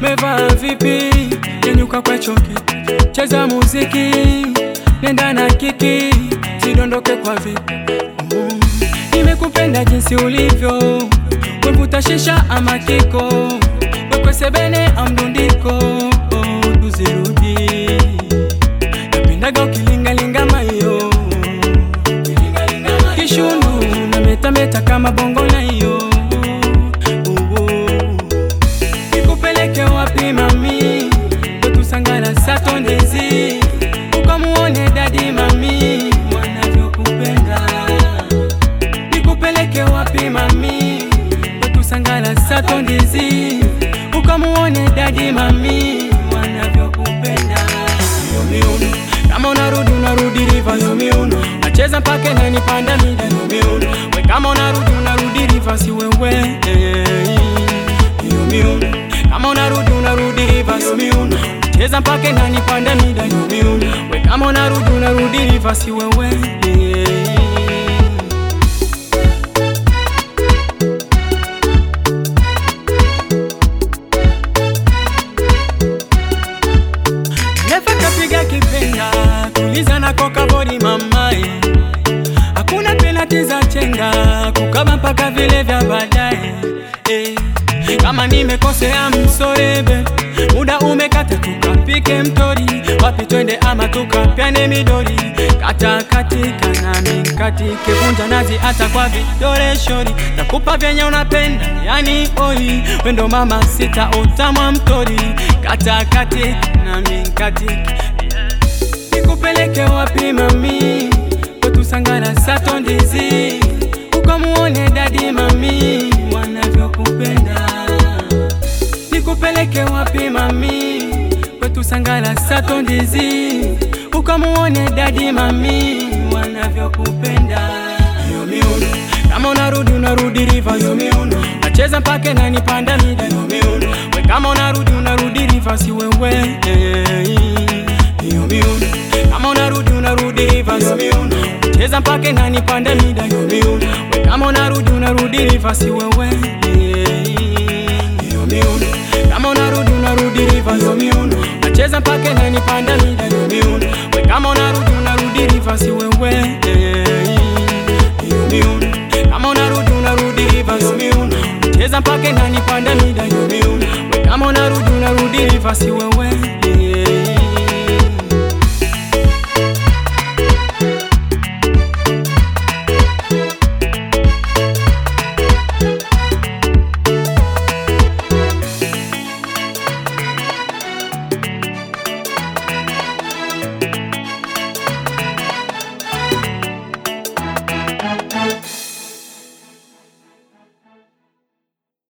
umevaa vipi? Nyanyuka kwa choki, cheza muziki, nenda na kiki, sidondoke kwa vipi. Mm. Nimekupenda jinsi ulivyo, wevuta shisha ama kiko, wekwe sebene amdundiko, oh, tuzirudi. Napendaga ukilingalinga mayo kishundu na metameta kama bongo na iyo nikupeleke wapi mami wetusangana satondezi ukamuone dadi mami wanavyokupenda nikupeleke wapi mami wetusangana satondezi ukamuone dadi mami wanavyokupenda Yo miuno kama unarudi unarudi rivers yo miuno nacheza mpaka nanipanda mida yo miuno we kama unarudi unarudi rivers wewe yo miuno kama unarudi unarudi rivers yo miuno cheza mpaka nanipanda mida yo miuno we kama unarudi unarudi rivers wewe Nefa kapiga kipenga kuliza na koka bodi mamae, hakuna penati za chenga kukaba mpaka vile vya baadaye eh. Kama nimekosea msorebe, muda umekata, tukapike mtori, wapi twende ama tukapyane midori, kata katika nami katike, vunja nazi hata kwa vidole shori, takupa vyenye unapenda, yani oi, wendo mama sita utamwa mtori, kata katika nami katike nikupeleke wapi mami, wetusangana satondizi, ukamuone dadi mami wanavyokupenda. Nikupeleke wapi mami, wetusangana satondizi, ukamuone dadi mami wanavyokupenda. Yo miuno kama unarudi unarudi rivers yo miuno nacheza mpaka nanipanda mida yo miuno we kama unarudi unarudi rivers wewe yo miuno kama unarudi unarudi rivers yo miuno cheza mpaka nanipanda mida yo miuno we kama unarudi unarudi rivers wewe yo miuno kama unarudi unarudi rivers yo miuno nacheza mpaka nanipanda mida yo miuno we kama unarudi unarudi rivers wewe yo miuno kama unarudi unarudi rivers yo miuno cheza mpaka nanipanda mida yo miuno we kama unarudi unarudi rivers wewe